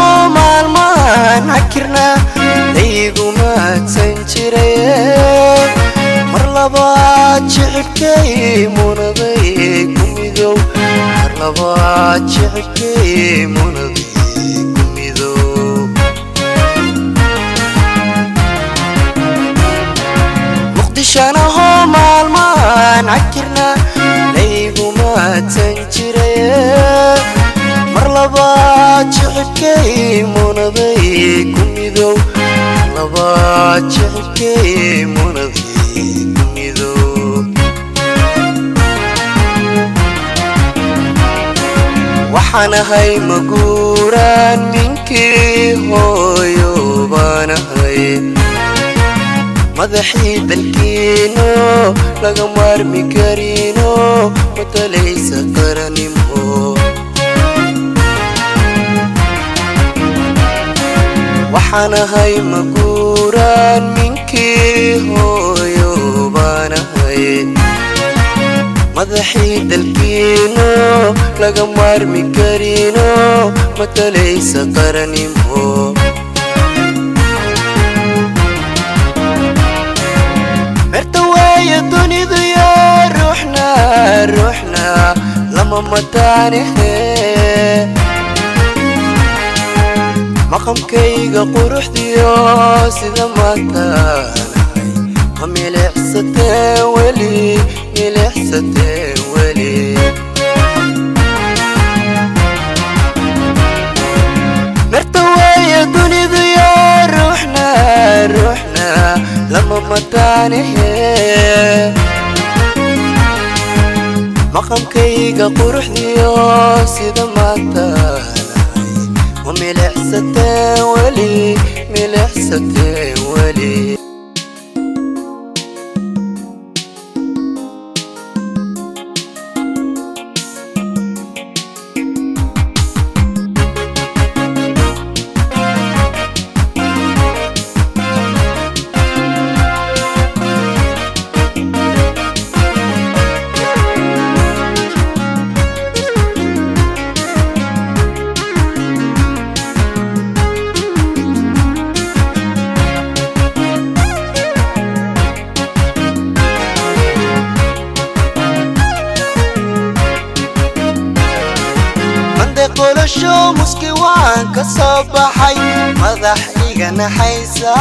maalmaan hakirna laygu maadsan jiray mar labaad jicibkay munaday ku midow mar labaad jicibkay munaday ku midow muqdishanaho maalmaan hakirna laygu maadsan jiray mar labaad jicibkay munaday ku midow mar labaad jicibkay munaday ku midow waxaan ahay maguuraan ninkii hooyo baan ahay madaxii dalkiino laga maarmi karino matalaysa qaranimo waxaan ahay maguuraan ninkii hooyo baan ahay madaxii dalkiino laga maarmi karino matalaysa qaranimo merta waaya dunidu yaa ruuxna ruuxna lama mataanehe maqamkayga quruxdiyo sida maataanahay ma milicsateen weli milicsateen weli merta waaya dunidu yaa ruuxna ruuxna lama mataanehe maqamkayga quruxdiyo sida maataanahay ma milicsateen weli milicsateen weli mande qolasho muski waan ka soo baxay madax iga naxaysa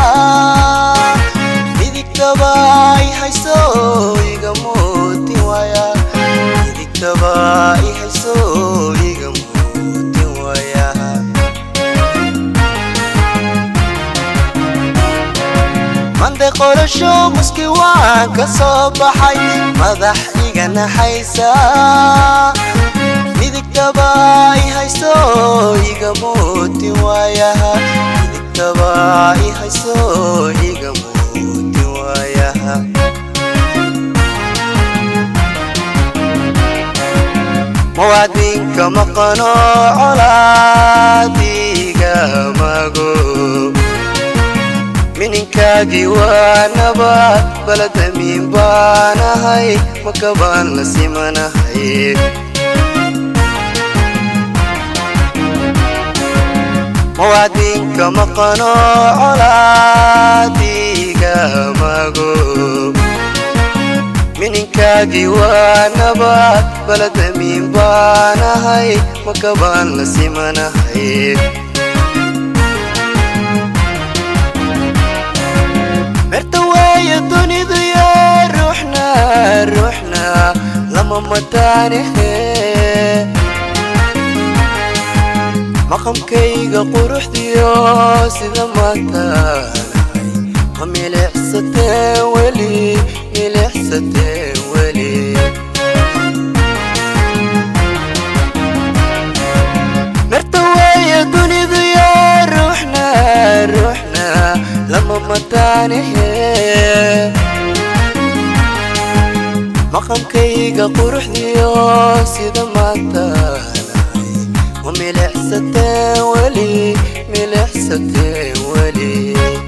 midigtaba i hayso iga mootin waaya midigtaba i hayso iga mootin waaya mande qolasho muski waan ka soo baxay madax iga naxaysa midigtaba i hayso iga mootin waayaha midigtaba i hayso iga mootin waayaha muwaadinka maqano colaadiga mago mininkaagii waa nabad baladamiin baanahay makabaan la simanahay muwaadinka maqano colaadiga mago mininkaagii waa nabad baladamiin baanahay makabaan la simanahay merta waaya dunidu yaa ruuxna ruuxna lama mataanehe maqamkayga quruxdiyo sida maataanahay ma milicsateen weli milicsateen weli merta waaya dunidu yaa ruuxna ruuxna lama mataanehe maqamkayga quruxdiyo sida maataanahay ma milicsateen weli milicsateen weli